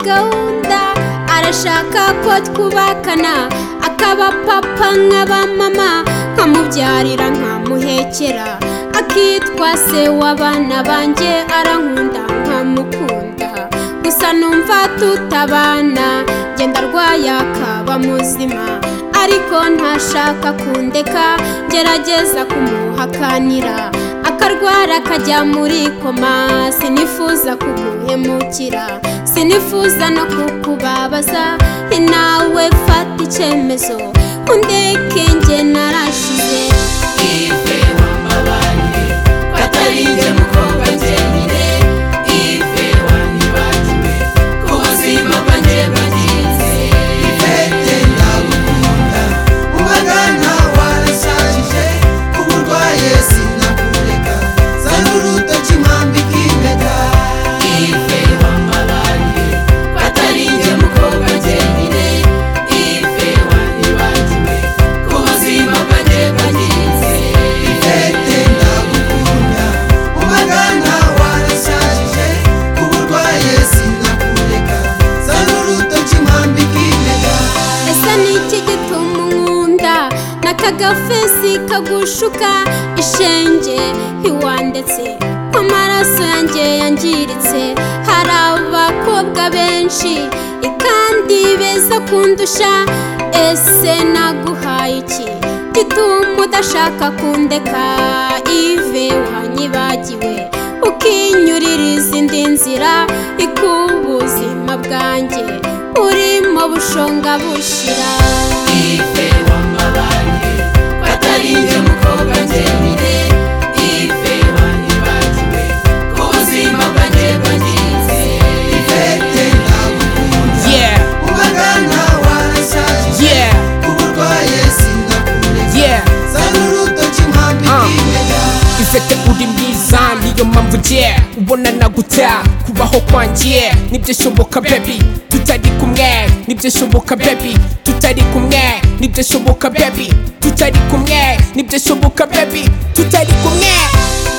gahunda arashaka ko twubakana akaba papa nk'aba mama nkamubyarira nkamuhekera akitwa se w'abana banjye arankunda nkamukunda gusa numva tutabana genda arwaye akaba muzima ariko ntashaka kundeka gerageza kumuhakanira akarwara akajya muri koma sinifuza kuguhemukira sinifuza no kukubabaza nawe fata icyemezo undeke nge narashize ife wambabaye katarinze mukobwa njyenyine ife wanyibagiwe ku buzima bwanjye bwagize Ufite ndagukunda ubagana warashajije kuba urwaye sinakureka zana urutoki mpambika impeta ife wambabaye katarinze mukobwa njyenyine ife wanyibagiwe ku buzima bwanjye bwagize Ufite ndagukunda ubagana warashajije kuba urwaye sinakureka zana urutoki mpambika impeta ese ni iki gituma unkunda n'akagafesi kagushuka ishenge ntiwandetse ko amaraso yanjye yangiritse hari abakobwa benshi i kandi beza kundusha ese naguhaye iki gituma udashaka kundeka ive wanyibagiwe ukinyurira izindi nzira ikubuzima bwanjye urimo bushonga bushira ife wambabaye katarinze mukobwa njyenyine ife wanyibagiwe ku buzima bwanjye bwagize Ufite ndagukunda Yeah, ubagana warashajije yeah, kuba urwaye sinakureka yeah. zana urutoki mpambika Ah. impeta ifite uri mwiza niyo mpamvu njye ubona naguta kubaho kwanjye nibyo shoboka bebi tutari kumwe nibyo shoboka bebi tutari kumwe nibyo shoboka bebi tutari kumwe nibyo shoboka bebi tutari kumwe